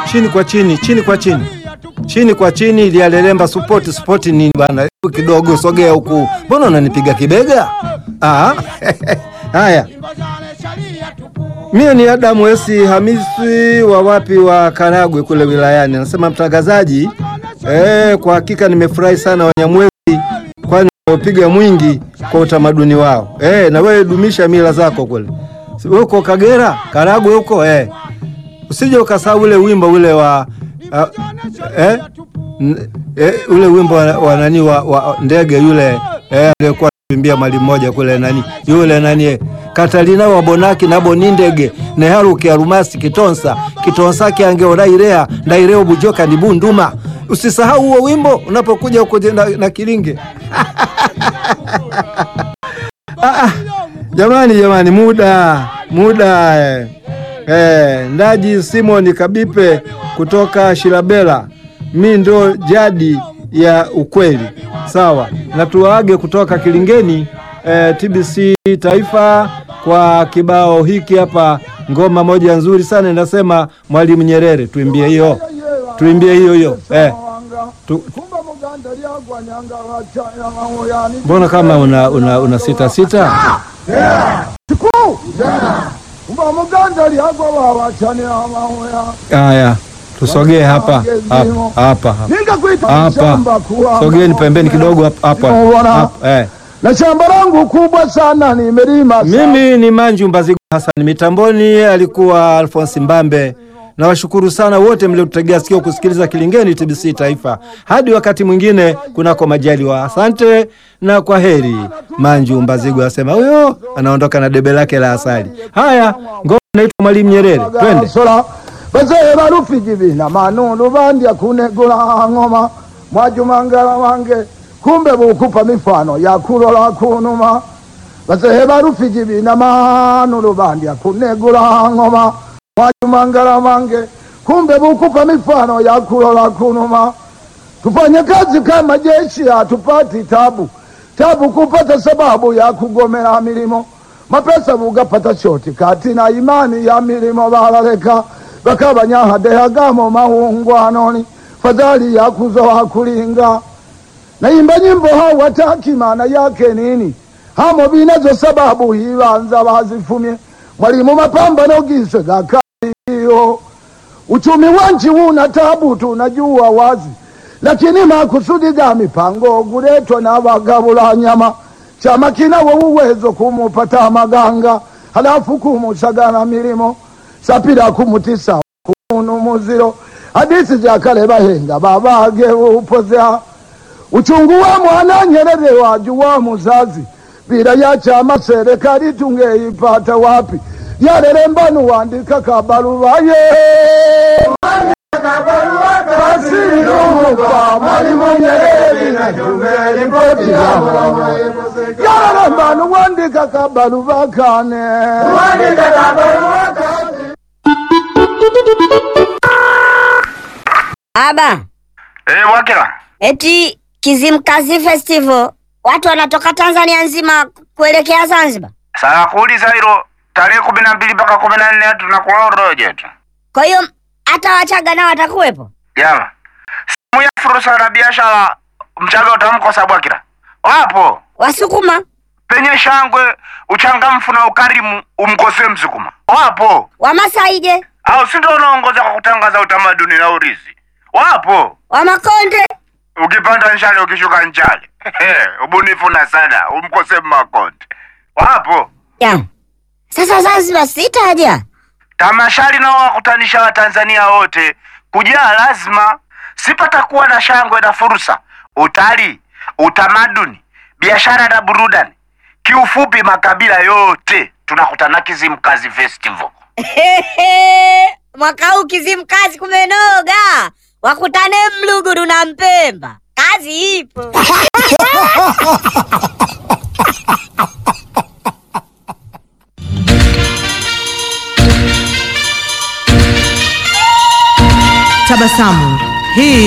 chini kwa chini, chini kwa chini, chini kwa chini, ili alelemba support support nini bwana, Hebu kidogo sogea huku, mbona unanipiga kibega? Ah, haya Mie ni Adamu Esi Hamisi wa wapi wa Karagwe kule wilayani. Anasema mtangazaji, eh, kwa hakika nimefurahi sana Wanyamwezi, kwani wamepiga mwingi kwa utamaduni wao. Eh, na wewe dumisha mila zako kule. Si wewe uko Kagera, Karagwe huko eh. Usije ukasahau ule wimbo ule wa uh, eh, n- eh, ule wimbo wa, wa nani wa, wa ndege yule eh, aliyekuwa anakimbia mali mmoja kule nani yule nani eh, Katalina wa Bonaki na Bonindege neharuki arumasi kitonsa kitonsa kyangeorairea ndaireo bujoka ni bunduma. Usisahau huo wimbo unapokuja huko na, na Kilinge. ah, ah, jamani jamani, muda muda eh. Eh, Ndaji Simon Kabipe kutoka Shilabela, mi ndo jadi ya ukweli. Sawa, na tuwaage kutoka Kilingeni eh, TBC Taifa kwa kibao hiki hapa, ngoma moja nzuri sana inasema Mwalimu Nyerere. Tuimbie hiyo, tuimbie hiyo hiyo eh, tu, mbona kama una, una, una sita sita Haya, tusogee hapa hapa hapa hapa, sogeni pembeni kidogo hapa hapa hapa, eh. na shamba langu kubwa sana nimelima Mimi ni Manju Mbazigu Hassan, mitamboni alikuwa Alphonse Mbambe. Nawashukuru sana wote mliotutegea sikio kusikiliza Kilingeni TBC Taifa. Hadi wakati mwingine, kunako majaliwa. Asante na kwa heri. Manju Mbazigu asema huyo anaondoka na debe lake la asali. Haya, ngoma inaitwa Mwalimu Nyerere, twende. sola bazee barufiji bina manundu bandya kunegula ng'oma mwajumangala wange kumbe bukupa mifano ya kulola kunuma bazee barufiji bina manundu bandya kunegula ng'oma mwajumangala wange kumbe bukupa mifano ya kulola kunuma tufanye kazi kama jeshi, hatupati tabu tabu kupata sababu ya kugomera milimo mapesa bugapata shoti kati na imani ya milimo balaleka bakabanyahadehagamo mahungwanoni fadhali ya kuzoa kulinga naimba nyimbo hawataki maana yake nini hamo binazo sababu hibanza bazifumye mwalimu mapambano giswe gakaliyo uchumi wa nchi una tabu tunajua wazi lakini makusudi ga mipango guletwa na bagabula nyama chama kinawo uwezo kumupata maganga halafu kumusagana milimo sapira kumutisa kunu muziro hadisi za kale bahenga babage upozea uchungu wa mwana Nyerere wajuwa muzazi bila ya chama serikali tungeipata wapi yarere mbanu wandika kabarubaye Basiruka Mwalimu Nyerere na tumeli ripoti yao yarere mbanu wandika kabarubakane Aba, Eh, Wakila. eti Kizimkazi Festival watu wanatoka Tanzania nzima kuelekea Zanzibar. Sasa kuuliza hilo tarehe kumi na mbili mpaka kumi na nne tunakuwa Oroje tu. Kwa hiyo hata Wachaga nao watakuwepo. Jama. Simu ya fursa na biashara mchaga utamkosa Bwakila. Wapo. Wasukuma, Penye shangwe, uchangamfu na ukarimu umkosee Msukuma. Wapo. Wamasaije, Au si ndio unaongoza kwa kutangaza utamaduni na urithi. Wapo. Wamakonde, Ukipanda nchale ukishuka nchale. Ubunifu na sana umkosee Makonde. Wapo. ya sasa Zanzibar sitaja. Tamashari nao wakutanisha Watanzania wote kujaa, lazima sipatakuwa na shangwe na fursa, utalii, utamaduni, biashara na burudani. Kiufupi, makabila yote tunakutana Kizimkazi Festival. Mwaka huu Kizimkazi kumenoga, wakutane Mluguru na Mpemba, kazi ipo. Tabasamu. Hii